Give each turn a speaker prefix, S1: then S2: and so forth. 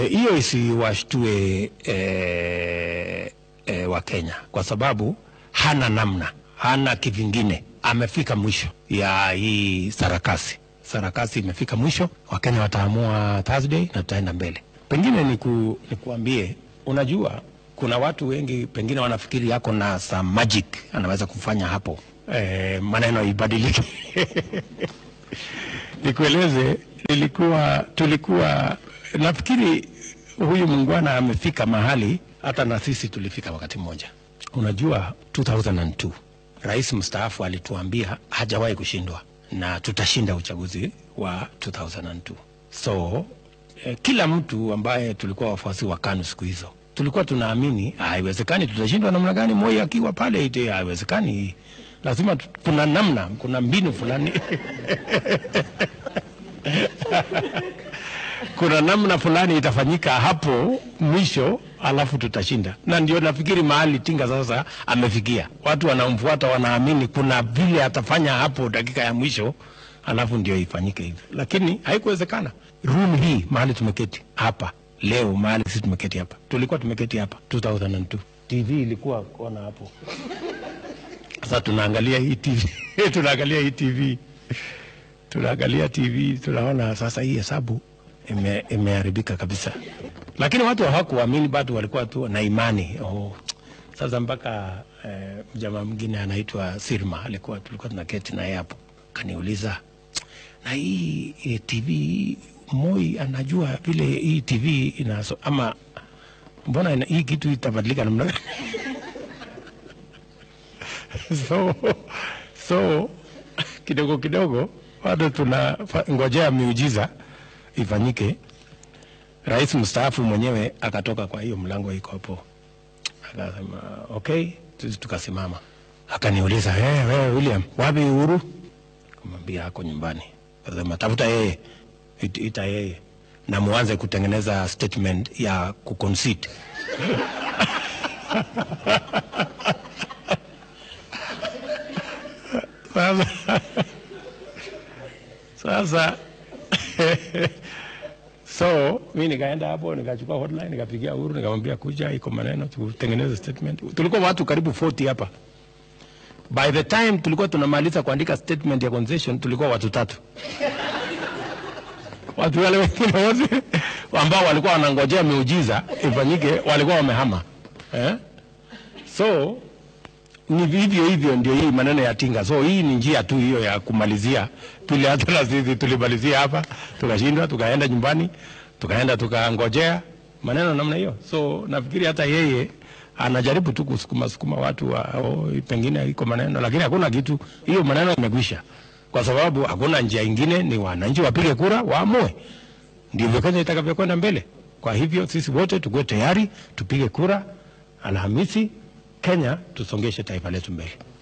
S1: hiyo e, isiwashtue e, e, wa Kenya kwa sababu hana namna, hana kivingine. Amefika mwisho ya hii sarakasi. Sarakasi imefika mwisho, Wakenya wataamua Thursday na tutaenda mbele. Pengine niku, nikuambie, unajua kuna watu wengi pengine wanafikiri yako na some magic anaweza kufanya hapo e, maneno ibadilike. Nikueleze, nilikuwa tulikuwa nafikiri huyu mungwana amefika mahali hata na sisi tulifika wakati mmoja. Unajua 2002 rais mstaafu alituambia hajawahi kushindwa na tutashinda uchaguzi wa 2002. So eh, kila mtu ambaye tulikuwa wafuasi wa KANU siku hizo tulikuwa tunaamini haiwezekani, tutashindwa namna gani? Moi akiwa pale ite haiwezekani, lazima kuna namna, kuna mbinu fulani kuna namna fulani itafanyika hapo mwisho, alafu tutashinda. Na ndio nafikiri mahali Tinga sasa amefikia, watu wanamfuata, wanaamini kuna vile atafanya hapo dakika ya mwisho, alafu ndio ifanyike hivyo, lakini haikuwezekana. Room hii mahali tumeketi hapa leo, mahali sisi tumeketi hapa, tulikuwa tumeketi hapa 2002 TV ilikuwa kona hapo. Sasa tunaangalia hii TV tunaangalia hii TV tunaangalia TV tunaona sasa hii hesabu ime, imeharibika kabisa, lakini watu hawakuamini bado, walikuwa tu na imani oh. Sasa mpaka eh, jamaa mwingine anaitwa Sirma alikuwa tulikuwa tunaketi naye hapo, kaniuliza na hii eh, TV Moi anajua vile hii TV inaso, ama mbona ina, hii kitu itabadilika namna gani? so, so kidogo kidogo bado tuna ngojea miujiza ifanyike. Rais mstaafu mwenyewe akatoka kwa hiyo mlango iko hapo, akasema okay, sisi tukasimama. Akaniuliza hey, wewe William, wapi Uhuru? Kumwambia ako nyumbani. Akasema tafuta yeye, it, ita yeye na muanze kutengeneza statement ya kuconcede sasa sasa so mi nikaenda hapo nikachukua hotline nikapigia Uhuru nikamwambia kuja, iko maneno tutengeneze statement. Tulikuwa watu karibu 40 hapa. By the time tulikuwa tunamaliza kuandika statement ya concession tulikuwa watu tatu. Watu wale wengine wote ambao walikuwa wanangojea miujiza ifanyike walikuwa wamehama eh? So ni vivyo hivyo ndio hii maneno ya Tinga. So hii ni njia tu hiyo ya kumalizia vile hata na sisi tulimalizia hapa, tukashindwa, tukaenda nyumbani, tukaenda tukangojea maneno namna hiyo. So nafikiri hata yeye anajaribu tu kusukuma sukuma watu wa, oh, pengine iko maneno, lakini hakuna kitu, hiyo maneno imekwisha, kwa sababu hakuna njia ingine, ni wananchi wapige kura waamue, ndivyo Kenya itakavyokwenda mbele. Kwa hivyo sisi wote tukuwe tayari, tupige kura Alhamisi Kenya tusongeshe taifa letu mbele.